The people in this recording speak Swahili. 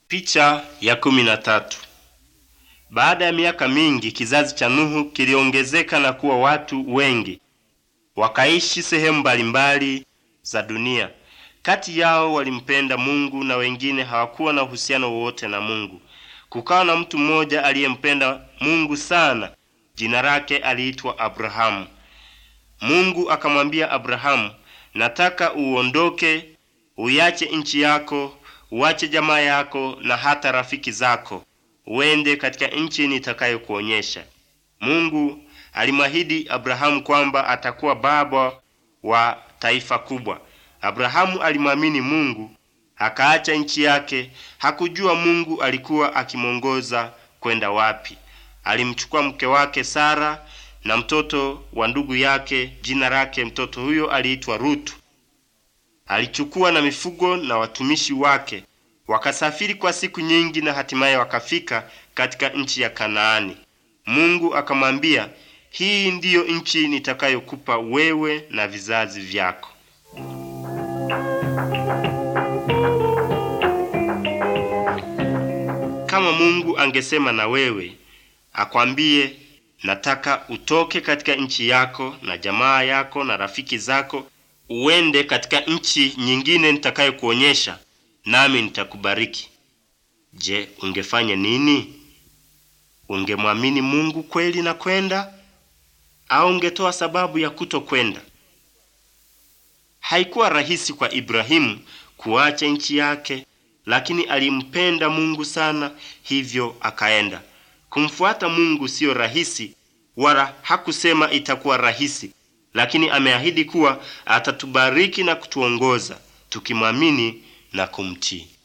Picha ya kumi na tatu. Baada ya miaka mingi kizazi cha Nuhu kiliongezeka na kuwa watu wengi, wakaishi sehemu mbalimbali za dunia. Kati yao walimpenda Mungu na wengine hawakuwa na uhusiano wowote na Mungu. Kukawa na mtu mmoja aliyempenda Mungu sana, jina lake aliitwa Abrahamu. Mungu akamwambia Abrahamu, nataka uondoke, uiache nchi yako uache jamaa yako na hata rafiki zako, uende katika nchi nitakayokuonyesha. Mungu alimwahidi Abrahamu kwamba atakuwa baba wa taifa kubwa. Abrahamu alimwamini Mungu, akaacha nchi yake. Hakujua Mungu alikuwa akimwongoza kwenda wapi. Alimchukua mke wake Sara na mtoto wa ndugu yake, jina lake mtoto huyo aliitwa Rutu. Alichukua na mifugo na watumishi wake, wakasafiri kwa siku nyingi, na hatimaye wakafika katika nchi ya Kanaani. Mungu akamwambia, hii ndiyo nchi nitakayokupa wewe na vizazi vyako. Kama Mungu angesema na wewe akwambie, nataka utoke katika nchi yako na jamaa yako na rafiki zako uende katika nchi nyingine nitakayokuonyesha, nami nitakubariki. Je, ungefanya nini? Ungemwamini Mungu kweli na kwenda, au ungetoa sababu ya kutokwenda? Haikuwa rahisi kwa Ibrahimu kuacha nchi yake, lakini alimpenda Mungu sana, hivyo akaenda. Kumfuata Mungu siyo rahisi, wala hakusema itakuwa rahisi lakini ameahidi kuwa atatubariki na kutuongoza tukimwamini na kumtii.